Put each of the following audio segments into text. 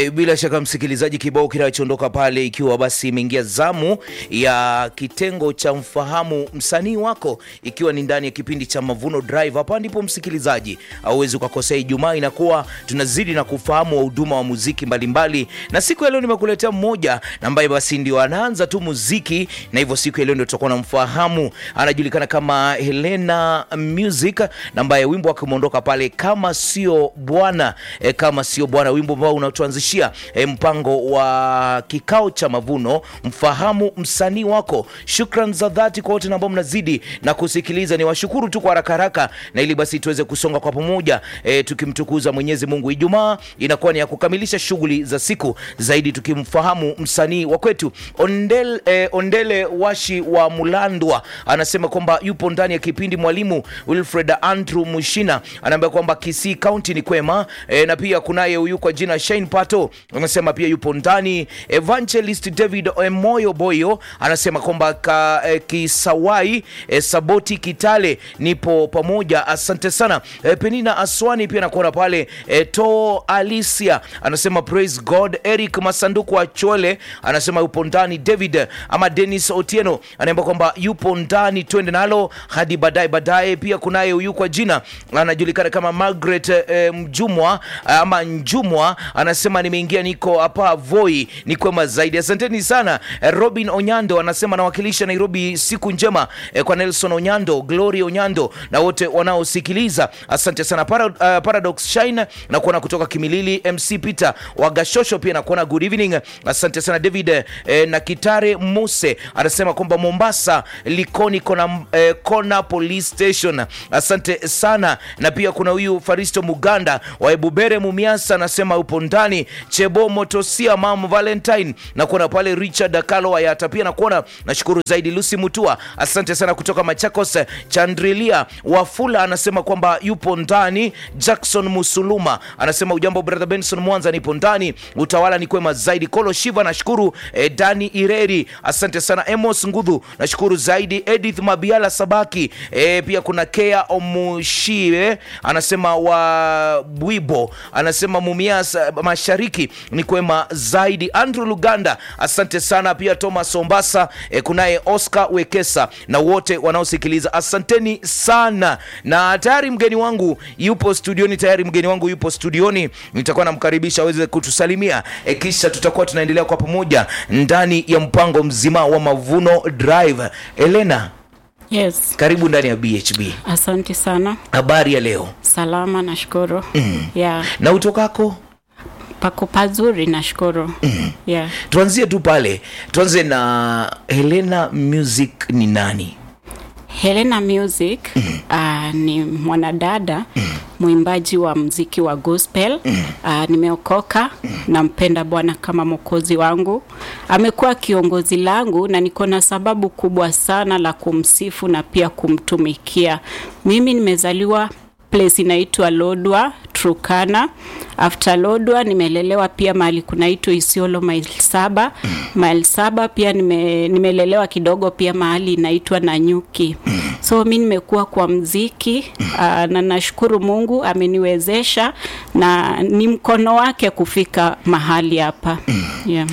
E, bila shaka msikilizaji, kibao kinachoondoka pale, ikiwa basi imeingia zamu ya kitengo cha mfahamu msanii wako, ikiwa ni ndani ya kipindi cha Mavuno Drive. Hapa ndipo msikilizaji hauwezi ukakosea. Ijumaa inakuwa tunazidi na kufahamu wahuduma wa muziki mbalimbali, na siku ya leo nimekuletea mmoja ambaye basi ndio anaanza tu muziki, na hivyo siku ya leo ndio tutakuwa na mfahamu. Anajulikana kama Helena Music, na ambaye wimbo wake umeondoka pale, kama sio bwana e, kama sio bwana, wimbo ambao unatuanzishia e, mpango wa kikao cha mavuno, mfahamu msanii wako. Shukran za dhati kwa wote ambao mnazidi na kusikiliza, ni washukuru tu kwa haraka haraka, na ili basi tuweze kusonga kwa pamoja e, tukimtukuza Mwenyezi Mungu. Ijumaa inakuwa ni ya kukamilisha shughuli za siku zaidi, tukimfahamu msanii wa kwetu Ondel, e, Ondele Washi wa Mulandwa anasema kwamba yupo ndani ya kipindi. Mwalimu Wilfred Andrew Mushina anaambia kwamba Kisii County ni kwema e, na pia kunaye huyu kwa jina Shane Pato anasema pia yupo ndani. Evangelist David Moyo Boyo anasema kwamba ka, e, Kisawai e, Saboti Kitale nipo pamoja, asante sana. E, Penina Aswani pia nakuona pale. E, to Alicia anasema praise God. Eric Masanduku wa Chole anasema yupo ndani. David ama Dennis Otieno anaambia kwamba yupo ndani, twende nalo hadi baadaye baadaye. Pia kunaye huyu kwa jina anajulikana kama Margaret e, Mjumwa ama Njumwa anasema nimeingia, niko hapa Voi, ni kwema zaidi, asanteni sana. E, Robin Onyando anasema nawakilisha Nairobi, siku njema e, kwa Nelson Onyando, Glory Onyando na wote wanaosikiliza, asante sana. Para, uh, Paradox Shine na kuona kutoka Kimilili, MC Peter Wagashosho pia na kuona good evening, asante sana. David eh, na Kitare Muse anasema kwamba Mombasa Likoni kona, eh, kona police station, asante sana. Na pia kuna huyu Faristo Muganda wa Ebubere Mumiasa anasema upo ndani. Chebo Motosia Mam Valentine na kuona pale Richard Akalo Ayata pia na kuona, nashukuru zaidi. Lucy Mutua asante sana kutoka Machakos. Chandrilia Wafula anasema kwamba yupo ndani. Jackson Musuluma anasema ujambo brother Benson Mwanza, nipo ndani. Utawala ni kwema zaidi. Kolo Shiva nashukuru. E, Dani Ireri asante sana. Emos Ngudhu nashukuru zaidi. Edith Mabiala Sabaki e, pia kuna Kea Omushie anasema wa Bwibo anasema Mumias Mashariki ni kwema zaidi. Andrew Luganda asante sana pia. Thomas Ombasa e, kunaye Oscar Wekesa na wote wanaosikiliza asanteni sana, na tayari mgeni wangu yupo studioni, tayari mgeni wangu yupo studioni, nitakuwa namkaribisha aweze kutusalimia e, kisha tutakuwa tunaendelea kwa pamoja ndani ya mpango mzima wa Mavuno Drive. Elena, Yes, karibu ndani ya BHB. asante sana. Habari ya leo Salama, nashukuru. Yeah, na utokako? pako pazuri, nashukuru. Yeah. Tuanzie tu pale, tuanze na Helena Music ni nani? Helena Music uh, ni mwanadada mwimbaji wa mziki wa gospel. Uh, nimeokoka, nampenda Bwana kama mwokozi wangu. Amekuwa kiongozi langu na niko na sababu kubwa sana la kumsifu na pia kumtumikia. Mimi nimezaliwa place inaitwa Lodwa Turkana. After Lodwa nimelelewa pia mahali kunaitwa Isiolo mile saba. Mile saba pia nime, nimelelewa kidogo pia mahali inaitwa Nanyuki. So mi nimekuwa kwa mziki uh, na nashukuru Mungu ameniwezesha na ni mkono wake kufika mahali hapa. Yeah.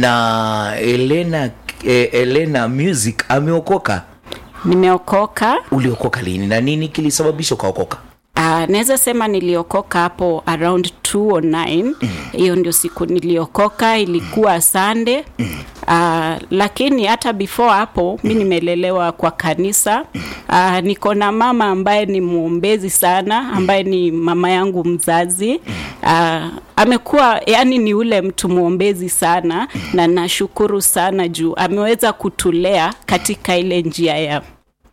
Na Helena, eh, Helena Music ameokoka. Nimeokoka. Uliokoka lini na nini kilisababisha ukaokoka? Uh, naweza sema niliokoka hapo around 209 hiyo ndio siku niliokoka, ilikuwa Sunday. Uh, lakini hata before hapo mi nimelelewa kwa kanisa. Uh, niko na mama ambaye ni mwombezi sana, ambaye ni mama yangu mzazi. Uh, amekuwa yani ni ule mtu mwombezi sana, na nashukuru sana juu ameweza kutulea katika ile njia ya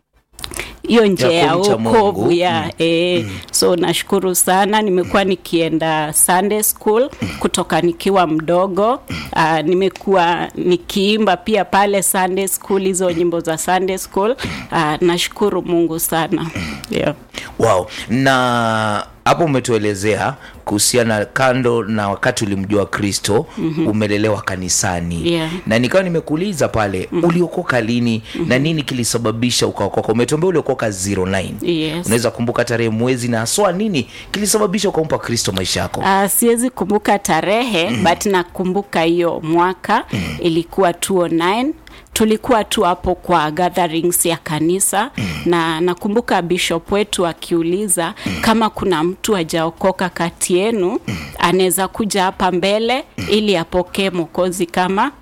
hiyo njia ya kumcha Mungu. wokovu ya eh, so nashukuru sana. Nimekuwa nikienda Sunday school kutoka nikiwa mdogo. Uh, nimekuwa nikiimba pia pale Sunday school, hizo nyimbo za Sunday school. Uh, nashukuru Mungu sana yeah. Wow. Na hapo umetuelezea kuhusiana kando na wakati ulimjua Kristo mm-hmm. umelelewa kanisani Yeah. na nikawa nimekuuliza pale mm-hmm. uliokoka lini mm-hmm. na nini kilisababisha ukaokoka? Umetuambia uliokoka 09 Yes. unaweza kumbuka tarehe, mwezi na haswa nini kilisababisha ukampa Kristo maisha yako? Uh, siwezi kumbuka tarehe mm. but nakumbuka hiyo mwaka mm. ilikuwa 209 tulikuwa tu hapo kwa gatherings ya kanisa mm. na nakumbuka bishop wetu akiuliza mm. kama kuna mtu ajaokoka kati yenu mm. anaweza kuja hapa mbele mm. ili apokee mwokozi kama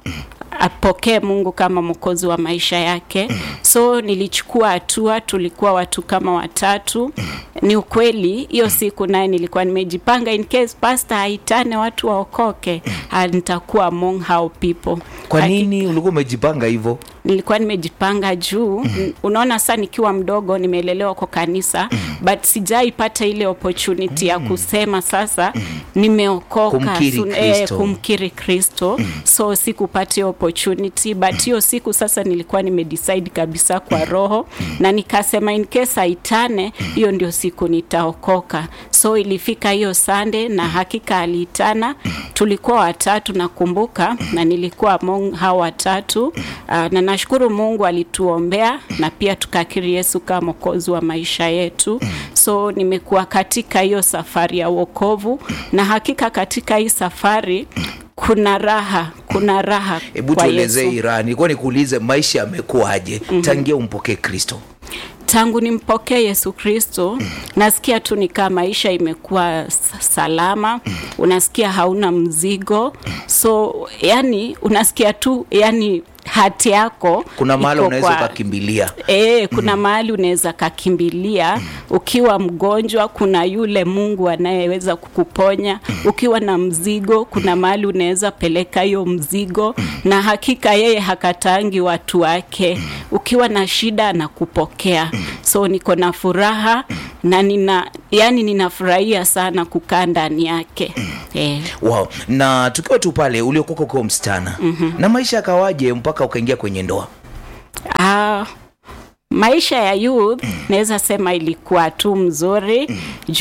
apokee Mungu kama mwokozi wa maisha yake. So nilichukua hatua, tulikuwa watu kama watatu. Ni ukweli hiyo siku naye nilikuwa nimejipanga in case pastor aitane watu waokoke, ah, nitakuwa among how people. Kwa Haki- nini ulikuwa umejipanga hivyo? nilikuwa nimejipanga juu mm. unaona saa nikiwa mdogo nimelelewa kwa kanisa mm. but sijaipata ile opportunity mm. ya kusema sasa mm. nimeokoka Kumkiri sun- eh, Kristo. kumkiri kristo mm. so sikupata hiyo opportunity but hiyo siku sasa nilikuwa nimedecide kabisa kwa roho na nikasema in case aitane hiyo ndio siku nitaokoka so ilifika hiyo Sunday na hakika aliitana tulikuwa watatu nakumbuka na nilikuwa among hao watatu uh, na nashukuru Mungu alituombea na pia tukakiri Yesu kama mwokozi wa maisha yetu so nimekuwa katika hiyo safari ya wokovu na hakika katika hii safari kuna raha kuna raha Hebu kwa tuelezee Yesu. Iran, nilikuwa nikuulize maisha yamekuwaje mm-hmm. tangia umpokee Kristo? tangu nimpokee Yesu Kristo nasikia tu nikaa maisha imekuwa s- salama, unasikia hauna mzigo, so yani unasikia tu yani hati yako Kuna mahali iko unaweza kwa- ukakimbilia E, kuna mahali unaweza kakimbilia ukiwa mgonjwa, kuna yule Mungu anayeweza kukuponya. Ukiwa na mzigo, kuna mahali unaweza peleka hiyo mzigo, na hakika yeye hakatangi watu wake. Ukiwa na shida anakupokea. So niko na furaha na nina yani, ninafurahia sana kukaa ndani yake e. wow. na tukiwa tu pale uliokoka ukiwa msichana mm-hmm. na maisha yakawaje mpaka ukaingia kwenye ndoa Ah, maisha ya youth naweza sema ilikuwa tu mzuri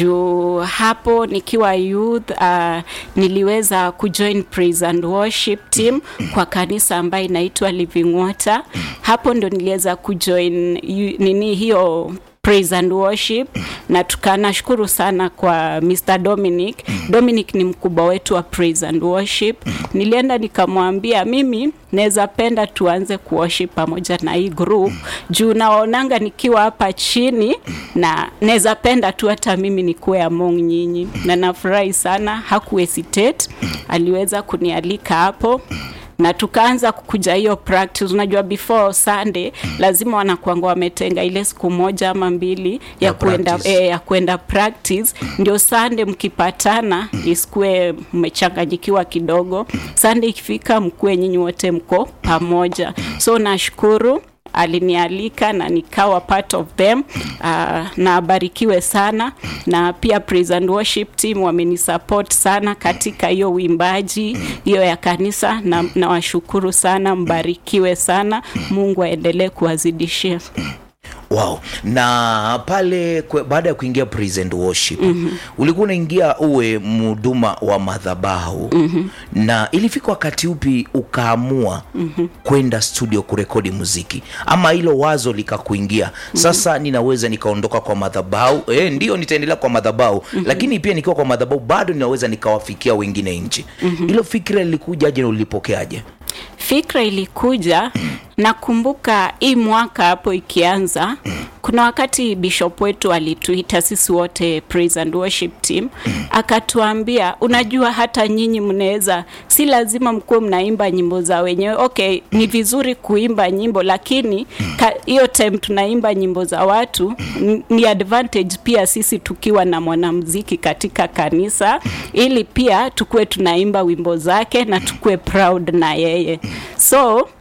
juu hapo nikiwa youth uh, niliweza kujoin praise and worship team kwa kanisa ambayo inaitwa Living Water. Hapo ndo niliweza kujoin yu- nini hiyo praise and worship na tukanashukuru sana kwa Mr. Dominic. Dominic ni mkubwa wetu wa praise and worship. Nilienda nikamwambia mimi naweza penda tuanze kuworship pamoja na hii group juu naonanga nikiwa hapa chini na naweza penda tu hata mimi nikuwe among nyinyi, na nafurahi sana. Haku hesitate, aliweza kunialika hapo na tukaanza kukuja hiyo practice. Unajua, before Sunday lazima wanakuanga wametenga ile siku moja ama mbili ya, Ya kuenda practice. eh, ya kwenda practice, ndio Sunday mkipatana isikuwe mmechanganyikiwa kidogo. Sunday ikifika mkuwe nyinyi wote mko pamoja. So nashukuru alinialika na nikawa part of them uh, na abarikiwe sana na pia praise and worship team wamenisupport sana katika hiyo uimbaji hiyo ya kanisa na nawashukuru sana mbarikiwe sana mungu aendelee kuwazidishia wow. na pale kwe, baada ya kuingia praise and worship mm-hmm. ulikuwa unaingia uwe mhuduma wa madhabahu mm-hmm. na ilifika wakati upi ukaamua mm-hmm. kwenda studio kurekodi muziki ama hilo wazo likakuingia mm-hmm. sasa ninaweza nikaondoka kwa madhabahu e, ndio nitaendelea kwa madhabahu mm-hmm. lakini pia nikiwa kwa madhabahu bado ninaweza nikawafikia wengine nchi mm-hmm. hilo fikira lilikujaje na ulipokeaje fikra ilikuja nakumbuka hii mwaka hapo ikianza kuna wakati bishop wetu alituita sisi wote praise and worship team akatuambia unajua hata nyinyi mnaweza si lazima mkuwe mnaimba nyimbo za wenyewe okay ni vizuri kuimba nyimbo lakini ka- hiyo time tunaimba nyimbo za watu n- ni advantage pia sisi tukiwa na mwanamziki katika kanisa ili pia tukuwe tunaimba wimbo zake na tukuwe proud na yeye so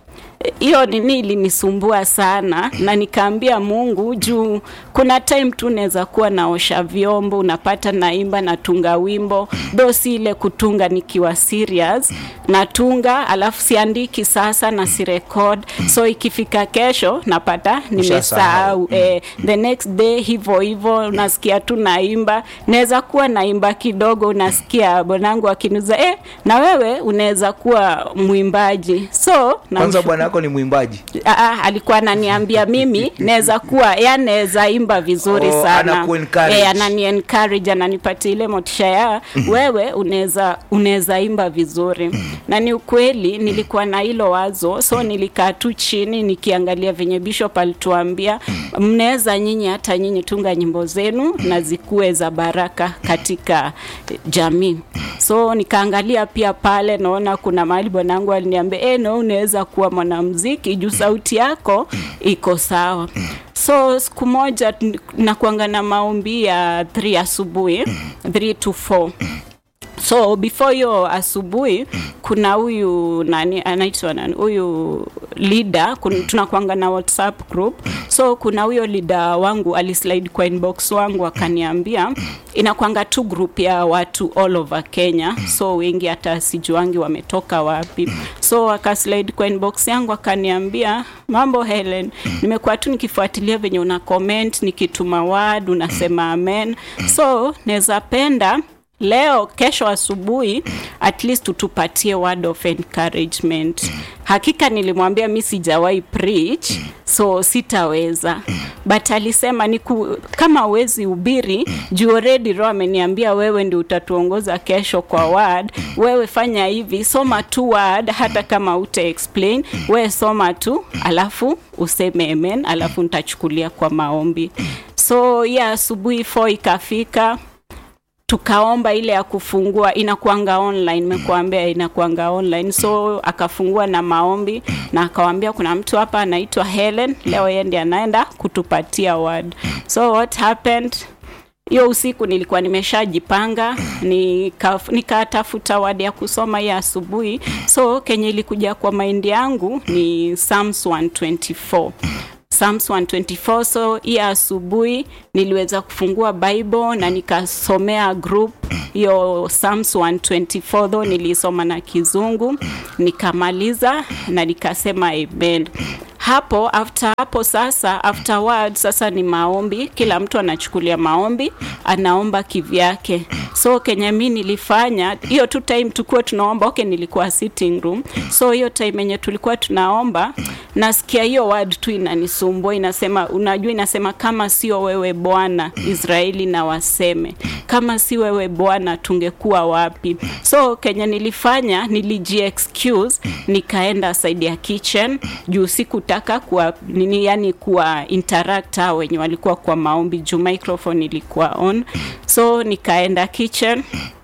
hiyo nini ilinisumbua sana na nikaambia mungu juu kuna time tu naweza kuwa naosha vyombo unapata naimba natunga wimbo do si ile kutunga nikiwa serious natunga alafu siandiki sasa na sirekod so ikifika kesho napata nimesahau eh, the next day hivo hivo unasikia tu naimba naweza kuwa naimba kidogo unasikia bwanangu akinuza eh, na wewe unaweza kuwa mwimbaji so na kwanza bwana yako ni mwimbaji Aa, alikuwa ananiambia mimi naweza kuwa ya naweza imba vizuri Oh, sana anaku-encourage. Eh, anani encourage ananipatia ile motisha ya wewe unaweza unaweza imba vizuri na ni ukweli nilikuwa na hilo wazo so nilikaa tu chini nikiangalia venye bishop alituambia mnaweza nyinyi hata nyinyi tunga nyimbo zenu na zikuwe za baraka katika eh, jamii so nikaangalia pia pale naona kuna mahali bwanangu aliniambia e, no unaweza kuwa mwanamziki juu sauti yako iko sawa so siku moja t- nakuanga na maombi ya 3 asubuhi 3 to 4 so before hiyo asubuhi kuna huyu nani anaitwa nani huyu leader kun- tunakwanga na whatsapp group so kuna huyo leader wangu alislide kwa inbox wangu akaniambia inakwanga tu group ya watu all over kenya so wengi hata sijuangi wametoka wapi so akaslide kwa inbox yangu akaniambia mambo helen nimekuwa tu nikifuatilia venye una comment nikituma word unasema amen so naweza penda leo kesho asubuhi at least utupatie word of encouragement hakika nilimwambia mi sijawahi preach so sitaweza but alisema niku, kama uwezi ubiri juu already roho ameniambia wewe ndi utatuongoza kesho kwa word wewe fanya hivi soma tu word hata kama uta explain wewe soma tu alafu useme amen alafu nitachukulia kwa maombi so ya asubuhi 4 ikafika tukaomba ile ya kufungua inakuanga online nimekuambia inakuanga online so akafungua na maombi na akawambia kuna mtu hapa anaitwa helen leo yeye ndiye anaenda kutupatia word so what happened hiyo usiku nilikuwa nimeshajipanga nikatafuta nika nikatafuta word ya kusoma hiyo asubuhi so kenye ilikuja kwa maindi yangu ni psalms 124 Psalms 124 so hii asubuhi niliweza kufungua bible na nikasomea group hiyo Psalms 124 though nilisoma na kizungu nikamaliza na nikasema amen hapo after hapo sasa afterward sasa ni maombi kila mtu anachukulia maombi anaomba kivyake so kenye mi nilifanya hiyo tu time tukuwa tunaomba okay nilikuwa sitting room so hiyo time yenye tulikuwa tunaomba nasikia hiyo word tu inanisumbua inasema unajua inasema kama sio wewe bwana israeli na waseme kama si wewe bwana tungekuwa wapi so kenye nilifanya niliji excuse nikaenda side ya kitchen juu sikutaka kuwa nini yani kuwa interact hao wenye walikuwa kwa maombi juu microphone ilikuwa on so nikaenda kitchen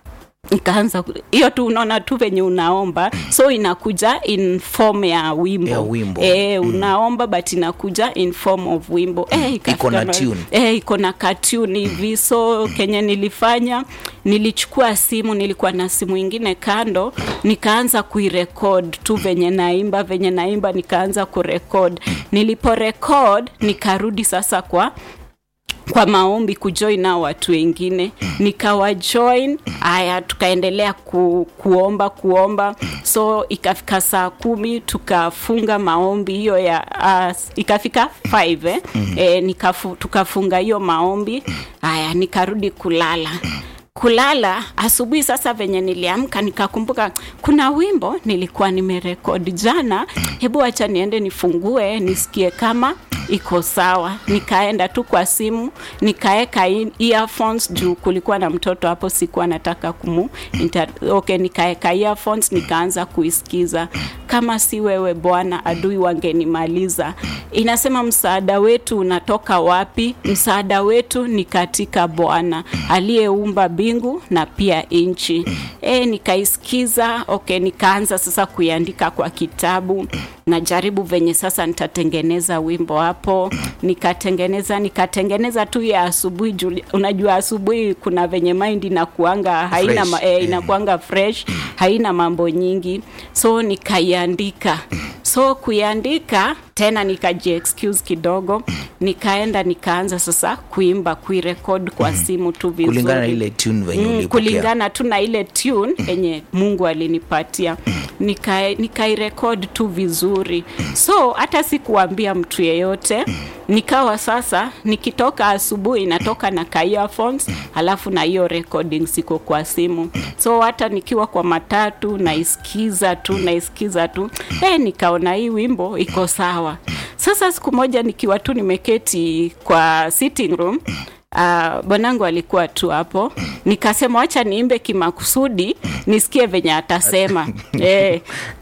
nikaanza ku- hiyo tu unaona tu venye unaomba so inakuja in form ya wimbo, Ya wimbo. E, unaomba but inakuja in form of wimbo e, Iko na tune. e, iko na katuni hivi so kenye nilifanya nilichukua simu nilikuwa na simu ingine kando nikaanza kuirekod tu venye naimba venye naimba nikaanza kurekod niliporekod nikarudi sasa kwa kwa maombi kujoin nao watu wengine nikawajoin haya tukaendelea ku, kuomba kuomba so ikafika saa kumi tukafunga maombi hiyo ya uh, ikafika 5 eh? mm-hmm. e, nikafu, tukafunga hiyo maombi haya nikarudi kulala kulala asubuhi sasa venye niliamka nikakumbuka kuna wimbo nilikuwa nimerekodi jana hebu wacha niende nifungue nisikie kama iko sawa nikaenda tu kwa simu nikaeka in- earphones juu kulikuwa na mtoto hapo sikuwa nataka kumu inter, okay nikaeka earphones nikaanza kuisikiza kama si wewe bwana adui wangenimaliza inasema msaada wetu unatoka wapi msaada wetu ni katika bwana aliyeumba mbingu na pia nchi e, nikaisikiza okay nikaanza sasa kuiandika kwa kitabu najaribu venye sasa nitatengeneza wimbo hapo nikatengeneza nikatengeneza tu ya asubuhi juu- unajua asubuhi kuna venye mind inakuanga haina ma, Fresh. eh, inakuanga fresh haina mambo nyingi so nikaiandika so kuiandika tena nikajiexcuse kidogo nikaenda nikaanza sasa kuimba kuirekod kwa simu tu vizuri kulingana na ile tune venye Mm, ulipokea kulingana tu na ile tune yenye mungu alinipatia Nika- nikairekod tu vizuri so hata sikuambia mtu yeyote nikawa sasa nikitoka asubuhi natoka na ka earphones alafu na hiyo recording siko kwa simu so hata nikiwa kwa matatu naisikiza tu naisikiza tu eh nikaona hii wimbo iko sawa sasa siku moja nikiwa tu nimeketi kwa sitting room Uh, bwanangu alikuwa tu hapo nikasema wacha niimbe kimakusudi nisikie venye atasema eh.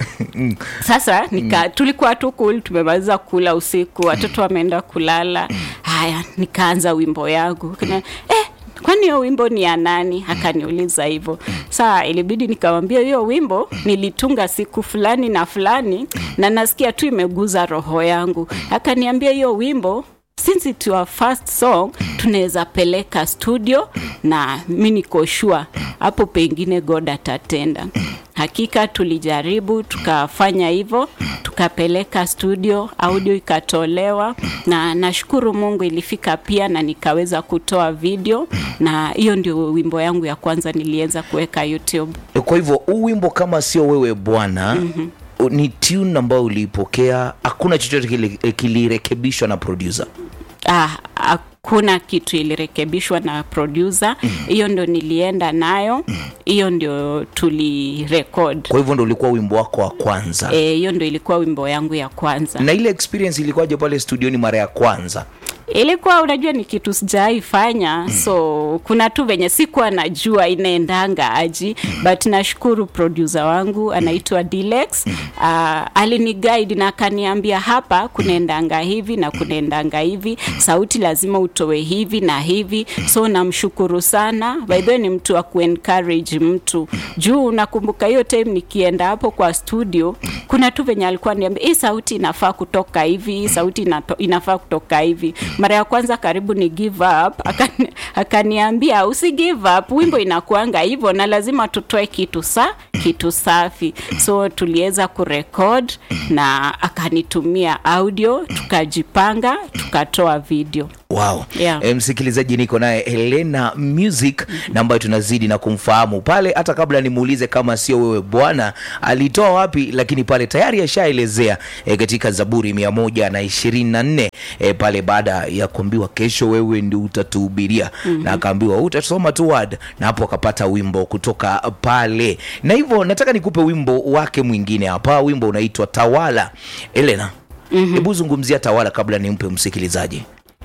sasa nika, tulikuwa tu cool tumemaliza kula usiku watoto wameenda kulala haya nikaanza wimbo yangu Kuna, eh, kwani hiyo wimbo ni ya nani akaniuliza hivyo saa ilibidi nikamwambia hiyo wimbo nilitunga siku fulani na fulani na nasikia tu imeguza roho yangu akaniambia hiyo wimbo since it your first song tunaweza peleka studio na mi niko sure hapo pengine god atatenda hakika tulijaribu tukafanya hivyo tukapeleka studio audio ikatolewa na nashukuru mungu ilifika pia na nikaweza kutoa video na hiyo ndio wimbo yangu ya kwanza niliweza kuweka youtube kwa hivyo huu wimbo kama sio wewe bwana mm-hmm. ni tune ambayo uliipokea hakuna chochote kili- kilirekebishwa na producer ah, hakuna kitu ilirekebishwa na producer hiyo ndio nilienda nayo hiyo ndio tulirekod kwa hivyo ndo ulikuwa wimbo wako wa kwanza Eh, hiyo ndio ilikuwa wimbo yangu ya kwanza na ile experience ilikuwaje pale studioni mara ya kwanza ilikuwa unajua ni kitu sijawahi fanya so kuna tu venye sikuwa najua inaendanga aji but nashukuru producer wangu anaitwa Dilex uh, alini guide na akaniambia hapa kunaendanga hivi na kunaendanga hivi sauti lazima utoe hivi na hivi so namshukuru sana by the way ni mtu wa kuencourage mtu juu nakumbuka hiyo time nikienda hapo kwa studio kuna tu venye alikuwa niambia hii sauti inafaa kutoka hivi hii sauti inato, inafaa kutoka hivi mara ya kwanza karibu ni give up akani, akaniambia usi give up wimbo inakuanga hivyo na lazima tutoe kitu sa kitu safi so tuliweza kurekod na akanitumia audio tukajipanga tukatoa video wow Yeah. e, msikilizaji niko naye helena music na ambayo tunazidi na kumfahamu pale hata kabla nimuulize kama sio wewe bwana alitoa wapi lakini pale tayari ashaelezea e, katika zaburi mia moja na ishirini na nne e, pale baada ya kuambiwa kesho wewe ndi utatuhubiria mm-hmm. na akaambiwa utasoma tu word na hapo akapata wimbo kutoka pale na hivyo nataka nikupe wimbo wake mwingine hapa wimbo unaitwa tawala elena hebu mm-hmm. zungumzia tawala kabla nimpe msikilizaji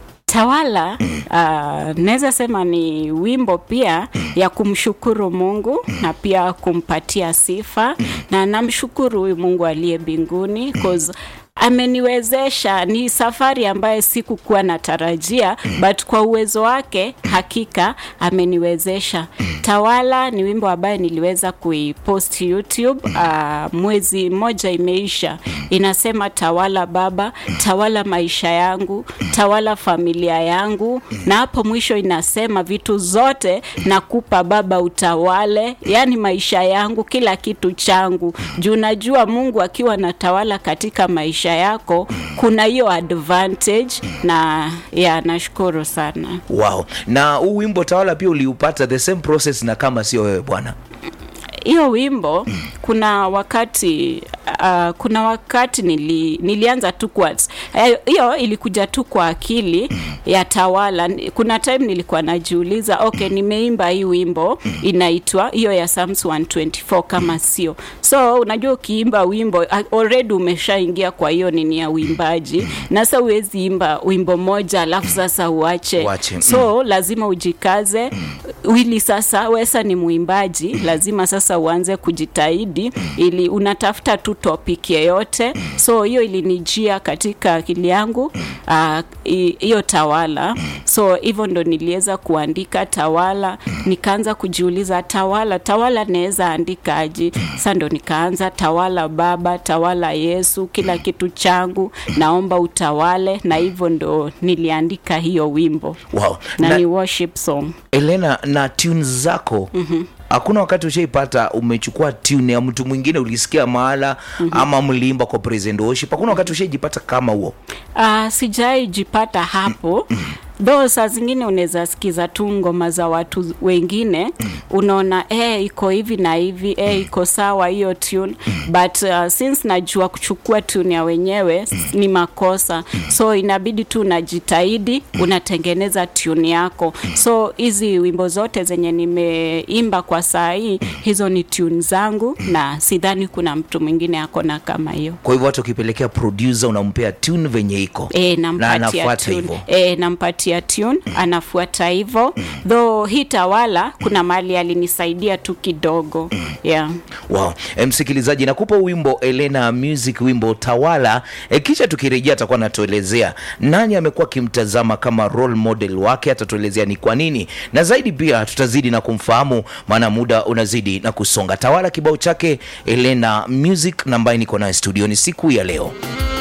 tawala uh, naweza sema ni wimbo pia ya kumshukuru mungu na pia kumpatia sifa na namshukuru huyu mungu aliye mbinguni 'cause ameniwezesha ni safari ambayo sikukuwa natarajia but kwa uwezo wake hakika ameniwezesha tawala ni wimbo ambaye niliweza kuipost youtube uh, mwezi mmoja imeisha inasema tawala baba tawala maisha yangu tawala familia yangu na hapo mwisho inasema vitu zote nakupa baba utawale yani maisha yangu kila kitu changu juu najua mungu akiwa natawala katika maisha yako kuna hiyo advantage na ya nashukuru sana wow na huu wimbo tawala pia uliupata the same process na kama sio wewe bwana hiyo wimbo kuna wakati uh, kuna wakati nili, nilianza tu kwa eh, hiyo ilikuja tu kwa akili ya tawala kuna time nilikuwa najiuliza okay nimeimba hii wimbo inaitwa hiyo ya Psalms 124 kama sio so unajua ukiimba wimbo uh, already umeshaingia kwa hiyo nini ya uimbaji na sasa huwezi imba wimbo moja alafu sasa uache Uache, mm. so lazima ujikaze wili sasa wesa ni mwimbaji lazima sasa uanze kujitahidi ili unatafuta tu topic yeyote so hiyo ilinijia katika akili yangu ah, hi- hiyo tawala so hivyo ndo niliweza kuandika tawala nikaanza kujiuliza tawala tawala naweza andika aji sa ndo nikaanza tawala baba tawala yesu kila kitu changu naomba utawale na hivyo ndo niliandika hiyo wimbo wow na, na, ni worship song elena na tunes zako mm-hmm. hakuna wakati ushaipata umechukua tune ya mtu mwingine ulisikia mahala mm-hmm. ama mliimba kwa present worship hakuna wakati ushaijipata kama huo Uh, sijai jipata hapo though saa zingine unaweza sikiza tu ngoma za watu wengine unaona eh, iko hivi na hivi eh, iko sawa hiyo tune but uh, since najua kuchukua tune ya wenyewe ni makosa so inabidi tu unajitahidi unatengeneza tune yako so hizi wimbo zote zenye nimeimba kwa saa hii hizo ni tune zangu na sidhani kuna mtu mwingine akona kama hiyo kwa hivyo hata ukipelekea producer unampea tune venye iko E, na nampatia anafuata tune. hivyo E, nampatia tune anafuata hivyo though hii tawala kuna mali alinisaidia tu kidogo yeah. wow. E, msikilizaji nakupa wimbo elena music wimbo tawala e, kisha tukirejea atakuwa anatuelezea nani amekuwa akimtazama kama role model wake atatuelezea ni kwa nini na zaidi pia tutazidi na kumfahamu maana muda unazidi na kusonga tawala kibao chake elena music na ambaye niko naye studioni siku ya leo